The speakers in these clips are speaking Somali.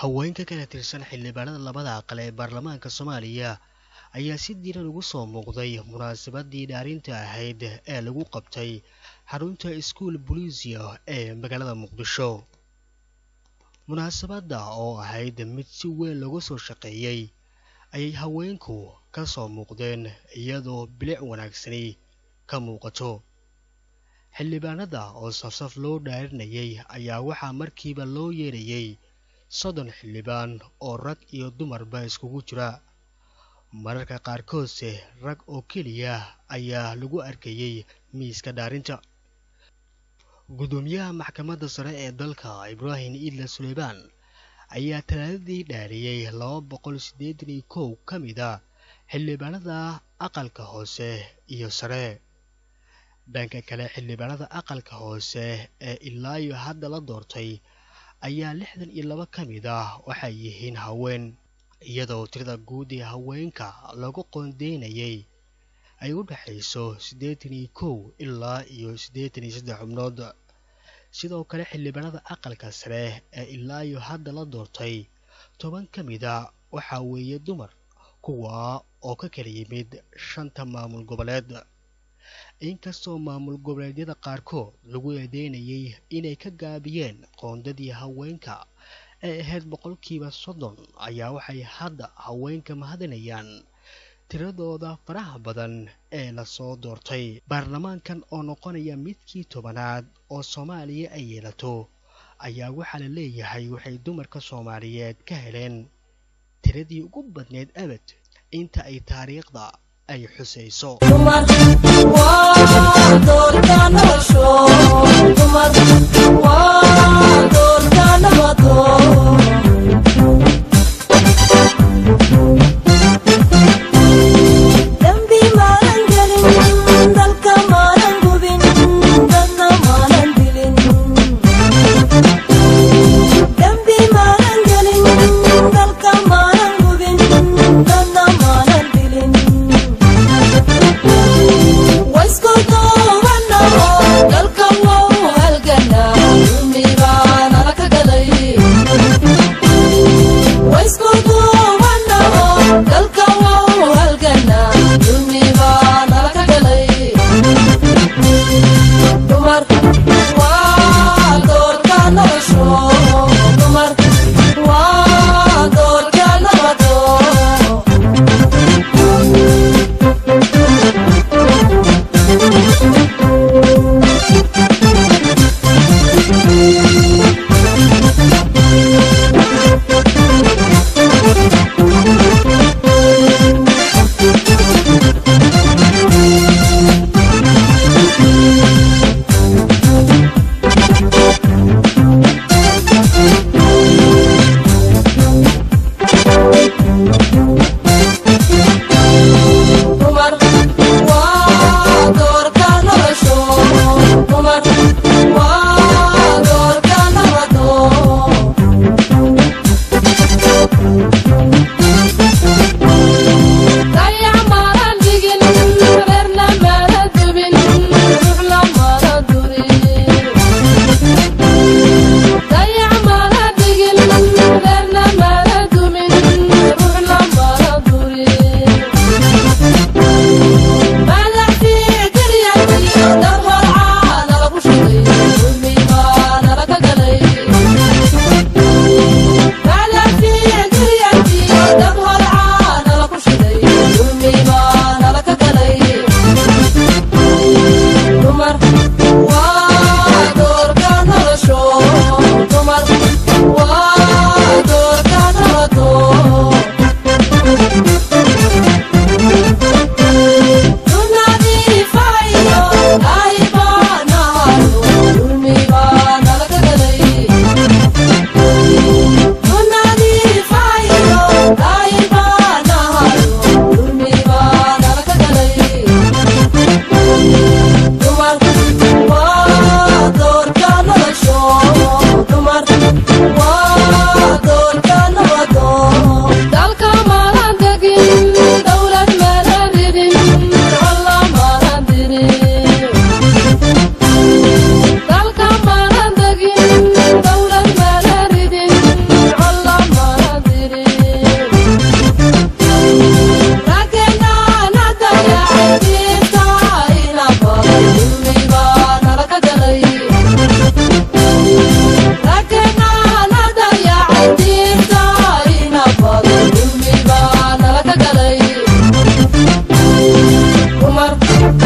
haweenka kala tirsan xildhibaanada labada aqal ee baarlamaanka soomaaliya ayaa si diiran ugu soo muuqday munaasabadii dhaarinta ahayd ee lagu qabtay xarunta iskuol bolisia ee magaalada muqdisho munaasabadda oo ahayd mid si weyn looga soo shaqeeyey ayay haweenku ka soo muuqdeen iyadoo bilic wanaagsani ka muuqato xildhibaanada oo safsaf loo dhaarinayay ayaa waxaa markiiba loo yeerayay soddon xildhibaan oo rag iyo dumarba iskugu jira mararka qaarkoodse rag oo keliya ayaa lagu arkayay miiska dhaarinta guddoomiyaha maxkamadda sare ee dalka ibraahim iidla suleymaan ayaa talaadadii dhaariyey laba boqol siddeetan iyo kow ka mid a xildhibaanada aqalka hoose iyo sare dhanka kale xildhibaanada aqalka hoose ee ilaa iyo hadda la doortay ayaa lixdan iyo laba ka mid ah waxay yihiin haween iyadoo tirada guud ee haweenka lagu qoondeynayay ay u dhexayso siddeetan iyo kow ilaa iyo siddeetan iyo saddex xubnood sidoo kale xildhibaanada aqalka sare ee ilaa iyo hadda la doortay toban ka mid a waxaa weeye dumar kuwa oo ka kala yimid shanta maamul goboleed inkastoo maamul goboleedyada qaarkood lagu eedeynayay inay ka gaabiyeen qoondadii haweenka ee ahayd boqolkiiba soddon ayaa waxay hadda haweenka mahadinayaan tiradooda faraha badan ee lasoo doortay baarlamaankan oo noqonaya midkii tobanaad oo soomaaliya ay yeelato ayaa waxaa la leeyahay waxay dumarka soomaaliyeed ka heleen tiradii ugu badneyd abad inta ay taariikhda ay xusayso dalka wow halgana umibaa nala ka galay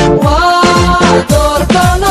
waa doorkana